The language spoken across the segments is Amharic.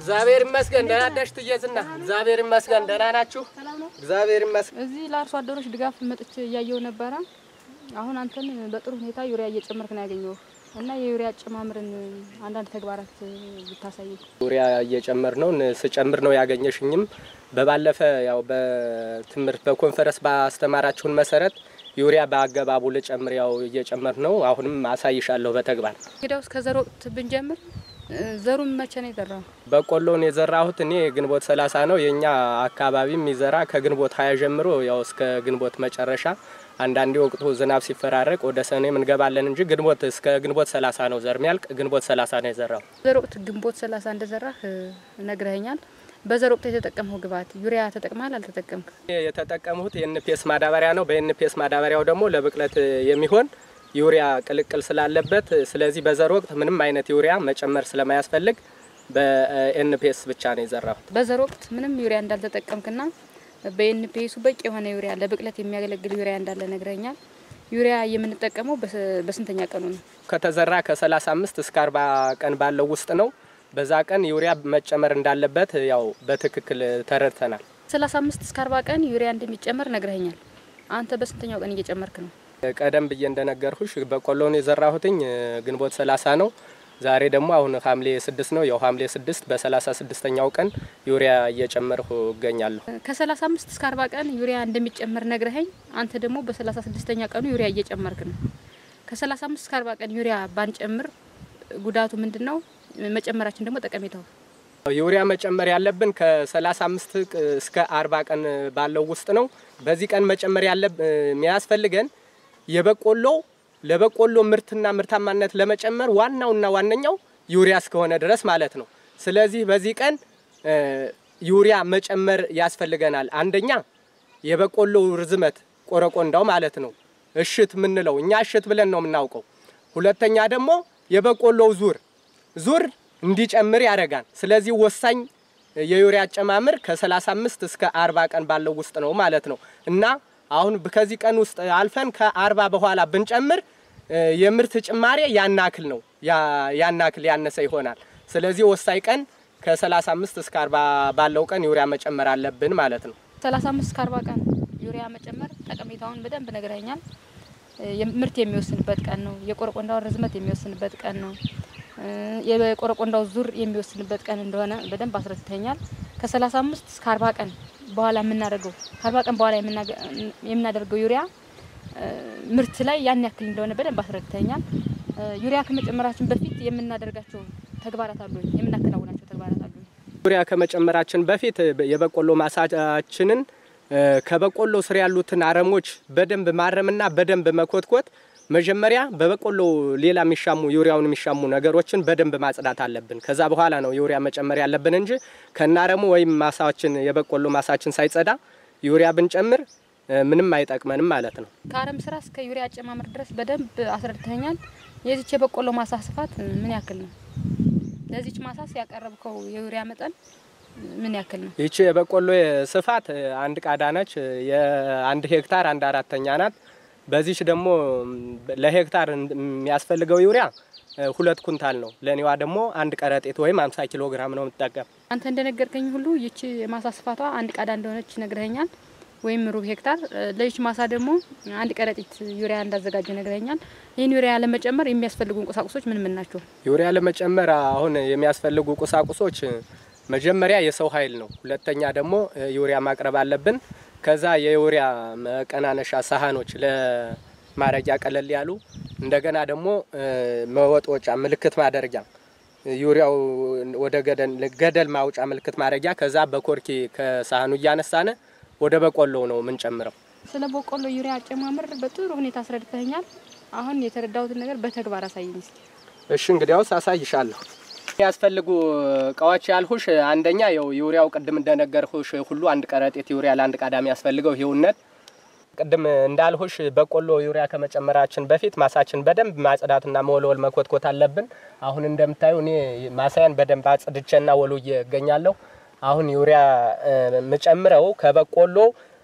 እግዚአብሔር ይመስገን ደህና አደርሽ ትየዝና። እግዚአብሔር ይመስገን ደህና ናችሁ? እግዚአብሔር ይመስገን። እዚህ ለአርሶ አደሮች ድጋፍ መጥቼ እያየው ነበረ። አሁን አንተን በጥሩ ሁኔታ ዩሪያ እየጨመርክ ነው ያገኘው እና የዩሪያ አጨማምርን አንዳንድ ተግባራት ብታሳይ። ዩሪያ እየጨመር ነው ስጨምር ነው ያገኘሽኝም። በባለፈ ያው በትምህርት በኮንፈረንስ ባስተማራችሁን መሰረት ዩሪያ በአገባቡ ልጨምር ያው እየጨመር ነው። አሁንም አሳይሻለሁ በተግባር እንግዲያውስ ከዘር ወቅት ብንጀምር ዘሩን መቼ ነው የዘራው? በቆሎን የዘራሁት እኔ ግንቦት ሰላሳ ነው። የኛ አካባቢ የሚዘራ ከግንቦት ሀያ ጀምሮ ያው እስከ ግንቦት መጨረሻ አንዳንዴ ወቅቱ ዝናብ ሲፈራረቅ ወደ ሰኔም እንገባለን እንጂ ግንቦት እስከ ግንቦት ሰላሳ ነው ዘር ሚያልቅ። ግንቦት ሰላሳ ነው የዘራው። ዘር ወቅት ግንቦት ሰላሳ እንደዘራህ ነግረኸኛል። በዘር ወቅት የተጠቀምኸው ግብዓት ዩሪያ ተጠቅመሃል አልተጠቀምክ? የተጠቀምሁት የኤንፒኤስ ማዳበሪያ ነው። በኤንፒኤስ ማዳበሪያው ደግሞ ለብቅለት የሚሆን ዩሪያ ቅልቅል ስላለበት፣ ስለዚህ በዘር ወቅት ምንም አይነት ዩሪያ መጨመር ስለማያስፈልግ በኤንፒኤስ ብቻ ነው የዘራሁት። በዘር ወቅት ምንም ዩሪያ እንዳልተጠቀምክና በኤንፒኤሱ በቂ የሆነ ዩሪያ ለብቅለት የሚያገለግል ዩሪያ እንዳለ ነግረኛል። ዩሪያ የምንጠቀመው በስንተኛ ቀኑ ነው? ከተዘራ ከ35 እስከ 40 ቀን ባለው ውስጥ ነው። በዛ ቀን ዩሪያ መጨመር እንዳለበት ያው በትክክል ተረድተናል። 35 እስከ 40 ቀን ዩሪያ እንደሚጨመር ነግረኛል። አንተ በስንተኛው ቀን እየጨመርክ ነው? ቀደም ብዬ እንደነገርኩሽ በቆሎን የዘራሁትኝ ግንቦት 30 ነው። ዛሬ ደግሞ አሁን ሐምሌ ስድስት ነው። ያው ሐምሌ ስድስት በሰላሳ ስድስተኛው ቀን ዩሪያ እየጨመርሁ እገኛለሁ። ከ35 እስከ 40 ቀን ዩሪያ እንደሚጨመር ነግረኸኝ፣ አንተ ደግሞ በሰላሳ ስድስተኛ ቀኑ ዩሪያ እየጨመርክ ነው። ከ35 እስከ 40 ቀን ዩሪያ ባንጨምር ጉዳቱ ምንድን ነው? መጨመራችን ደግሞ ጠቀሜታው ዩሪያ መጨመር ያለብን ከ35 እስከ 40 ቀን ባለው ውስጥ ነው። በዚህ ቀን መጨመር ያለ የሚያስፈልገን የበቆሎ ለበቆሎ ምርትና ምርታማነት ለመጨመር ዋናውና ዋነኛው ዩሪያ እስከሆነ ድረስ ማለት ነው። ስለዚህ በዚህ ቀን ዩሪያ መጨመር ያስፈልገናል። አንደኛ የበቆሎ ርዝመት ቆረቆንዳው ማለት ነው እሽት የምንለው እኛ እሽት ብለን ነው የምናውቀው። ሁለተኛ ደግሞ የበቆሎው ዙር ዙር እንዲጨምር ያደርጋል። ስለዚህ ወሳኝ የዩሪያ አጨማምር ከ35 እስከ 40 ቀን ባለው ውስጥ ነው ማለት ነው እና አሁን ከዚህ ቀን ውስጥ አልፈን ከአርባ በኋላ ብንጨምር የምርት ጭማሬ ያናክል ነው ያናክል ያነሰ ይሆናል። ስለዚህ ወሳኝ ቀን ከ35 እስከ 40 ባለው ቀን ዩሪያ መጨመር አለብን ማለት ነው። 35 እስከ 40 ቀን ዩሪያ መጨመር ጠቀሜታውን በደንብ ነግረኛል። ምርት የሚወስንበት ቀን ነው። የቆረቆንዳውን ርዝመት የሚወስንበት ቀን ነው። የቆረቆንዳው ዙር የሚወስንበት ቀን እንደሆነ በደንብ አስረድተኛል። ከ35 እስከ 40 ቀን በኋላ የምናደርገው ከአርባ ቀን በኋላ የምናደርገው ዩሪያ ምርት ላይ ያን ያክል እንደሆነ በደንብ አስረድተኛል። ዩሪያ ከመጨመራችን በፊት የምናደርጋቸው ተግባራት አሉ፣ የምናከናውናቸው ተግባራት አሉ። ዩሪያ ከመጨመራችን በፊት የበቆሎ ማሳችንን ከበቆሎ ስር ያሉትን አረሞች በደንብ ማረምና በደንብ መኮትኮት መጀመሪያ በበቆሎ ሌላ የሚሻሙ ዩሪያውን የሚሻሙ ነገሮችን በደንብ ማጽዳት አለብን። ከዛ በኋላ ነው ዩሪያ መጨመር ያለብን እንጂ ከናረሙ ወይም ማሳችን የበቆሎ ማሳችን ሳይጸዳ ዩሪያ ብንጨምር ምንም አይጠቅመንም ማለት ነው። ከአረም ስራ እስከ ዩሪያ አጨማመር ድረስ በደንብ አስረድተኛል። የዚች የበቆሎ ማሳ ስፋት ምን ያክል ነው? ለዚች ማሳስ ያቀረብከው የዩሪያ መጠን ምን ያክል ነው? ይቺ የበቆሎ ስፋት አንድ ቃዳ ነች። የአንድ ሄክታር አንድ አራተኛ ናት። በዚች ደግሞ ለሄክታር የሚያስፈልገው ዩሪያ ሁለት ኩንታል ነው። ለኔዋ ደግሞ አንድ ቀረጤት ወይም 50 ኪሎ ግራም ነው የምትጠቀም። አንተ እንደነገርከኝ ሁሉ ይቺ የማሳ ስፋቷ አንድ ቃዳ እንደሆነች ነግረኛል፣ ወይም ሩብ ሄክታር። ለይች ማሳ ደግሞ አንድ ቀረጢት ዩሪያ እንዳዘጋጀ ነግረኛል። ይህን ዩሪያ ለመጨመር የሚያስፈልጉ ቁሳቁሶች ምን ምን ናቸው? ዩሪያ ለመጨመር አሁን የሚያስፈልጉ ቁሳቁሶች መጀመሪያ የሰው ኃይል ነው። ሁለተኛ ደግሞ ዩሪያ ማቅረብ አለብን። ከዛ የዩሪያ መቀናነሻ ሳህኖች ለማረጊያ ቀለል ያሉ፣ እንደገና ደግሞ መወጥወጫ ምልክት ማደረጊያ ዩሪያው ወደ ገደል ማውጫ ምልክት ማድረጊያ፣ ከዛ በኮርኪ ከሳህኑ እያነሳነ ወደ በቆሎ ነው የምንጨምረው። ስለ በቆሎ ዩሪያ አጨማመር በጥሩ ሁኔታ አስረድተኛል። አሁን የተረዳሁትን ነገር በተግባር አሳየኝ እስኪ። እሺ እንግዲያውስ አሳይሻለሁ። ያስፈልጉ እቃዎች ያልሁሽ አንደኛ ያው ዩሪያው ቅድም እንደነገርሁሽ ሁሉ አንድ ቀረጤት ዩሪያ ለአንድ ቃዳ የሚያስፈልገው ይኸውነት። ቅድም እንዳልሁሽ በቆሎ ዩሪያ ከመጨመራችን በፊት ማሳችን በደንብ ማጽዳትና መወልወል መኮትኮት አለብን። አሁን እንደምታዩ እኔ ማሳያን በደንብ አጽድቼና ወልውዬ እገኛለሁ። አሁን ዩሪያ የምጨምረው ከበቆሎ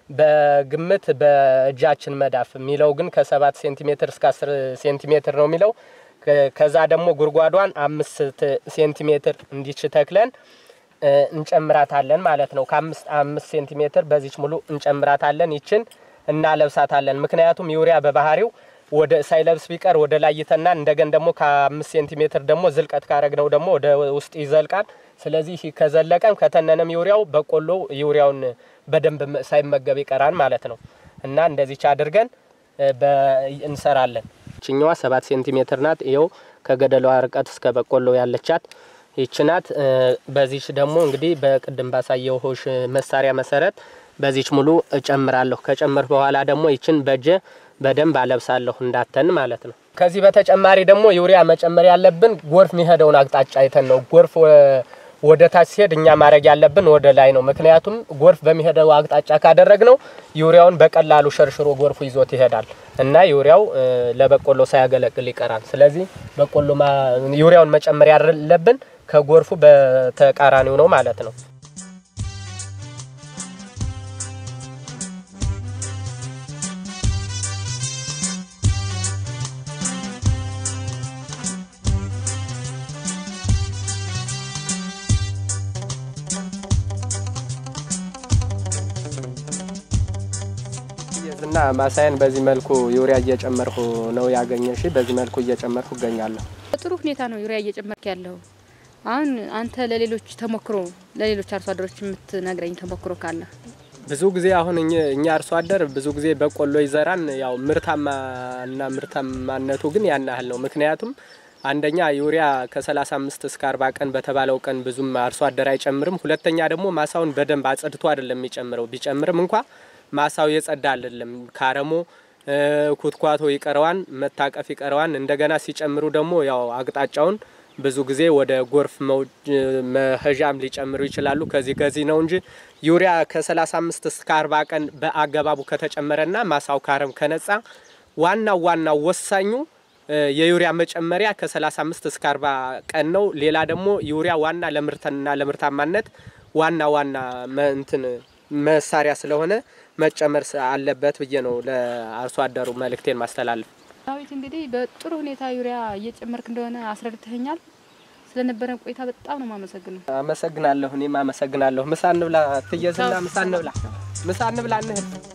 በግምት በእጃችን መዳፍ የሚለው ግን ከሰባት ሴንቲሜትር እስከ አስር ሴንቲሜትር ነው የሚለው ከዛ ደግሞ ጉድጓዷን አምስት ሴንቲሜትር እንዲች ተክለን እንጨምራታለን ማለት ነው። ከአምስት አምስት ሴንቲሜትር በዚች ሙሉ እንጨምራታለን። ይችን እናለብሳታለን። ምክንያቱም ዩሪያ በባህሪው ወደ ሳይለብስ ቢቀር ወደ ላይ ይተናል። እንደገን ደግሞ ከአምስት ሴንቲሜትር ደግሞ ዝልቀት ካረግነው ደግሞ ወደ ውስጥ ይዘልቃል። ስለዚህ ከዘለቀም ከተነነም ዩሪያው በቆሎ ዩሪያውን በደንብ ሳይመገብ ይቀራል ማለት ነው እና እንደዚች አድርገን እንሰራለን። ችኛዋ ሰባት ሴንቲሜትር ናት። ይኸው ከገደሏ ርቀት እስከ በቆሎ ያለቻት ይች ናት። በዚች ደግሞ እንግዲህ በቅድም ባሳየው ሆሽ መሳሪያ መሰረት በዚች ሙሉ እጨምራለሁ። ከጨመር በኋላ ደግሞ ይችን በእጀ በደንብ አለብሳለሁ እንዳተን ማለት ነው። ከዚህ በተጨማሪ ደግሞ ዩሪያ መጨመር ያለብን ጎርፍ የሚሄደውን አቅጣጫ አይተን ነው። ጎርፍ ወደ ታች ሲሄድ እኛ ማድረግ ያለብን ወደ ላይ ነው። ምክንያቱም ጎርፍ በሚሄደው አቅጣጫ ካደረግነው ዩሪያውን በቀላሉ ሸርሽሮ ጎርፉ ይዞት ይሄዳል እና ዩሪያው ለበቆሎ ሳያገለግል ይቀራል። ስለዚህ በቆሎ ዩሪያውን መጨመር ያለብን ከጎርፉ በተቃራኒው ነው ማለት ነው። እና ማሳየን በዚህ መልኩ ዩሪያ እየጨመርኩ ነው ያገኘሽ። በዚህ መልኩ እየጨመርኩ እገኛለሁ። በጥሩ ሁኔታ ነው ዩሪያ እየጨመርክ ያለው። አሁን አንተ ለሌሎች ተሞክሮ ለሌሎች አርሶ አደሮች የምትነግረኝ ተሞክሮ ካለ? ብዙ ጊዜ አሁን እኛ አርሶ አደር ብዙ ጊዜ በቆሎ ይዘራን፣ ያው ምርታማና ምርታማነቱ ግን ያን ያህል ነው። ምክንያቱም አንደኛ ዩሪያ ከ35 እስከ 40 ቀን በተባለው ቀን ብዙም አርሶ አደር አይጨምርም። ሁለተኛ ደግሞ ማሳውን በደንብ አጽድቶ አይደለም የሚጨምረው። ቢጨምርም እንኳ ማሳው የጸዳ አይደለም። ካረሞ ኩትኳቶ ይቀረዋን፣ መታቀፍ ይቀረዋን። እንደገና ሲጨምሩ ደግሞ ያው አቅጣጫውን ብዙ ጊዜ ወደ ጎርፍ መሄዣም ሊጨምሩ ይችላሉ። ከዚህ ከዚህ ነው እንጂ ዩሪያ ከ35 እስከ 40 ቀን በአገባቡ ከተጨመረና ማሳው ካረም ከነጻ ዋናው ዋናው ወሳኙ የዩሪያ መጨመሪያ ከ35 እስከ 40 ቀን ነው። ሌላ ደግሞ ዩሪያ ዋና ለምርትና ለምርታማነት ዋና ዋና እንትን መሳሪያ ስለሆነ መጨመር አለበት ብዬ ነው ለአርሶ አደሩ መልእክቴን ማስተላለፍ። ዳዊት እንግዲህ በጥሩ ሁኔታ ዩሪያ እየጨመርክ እንደሆነ አስረድተኸኛል። ስለነበረን ቆይታ በጣም ነው የማመሰግነው። አመሰግናለሁ። እኔም አመሰግናለሁ። ምሳ እንብላ ትየዝና፣ ምሳ እንብላ፣ ምሳ እንብላ እንሂድ።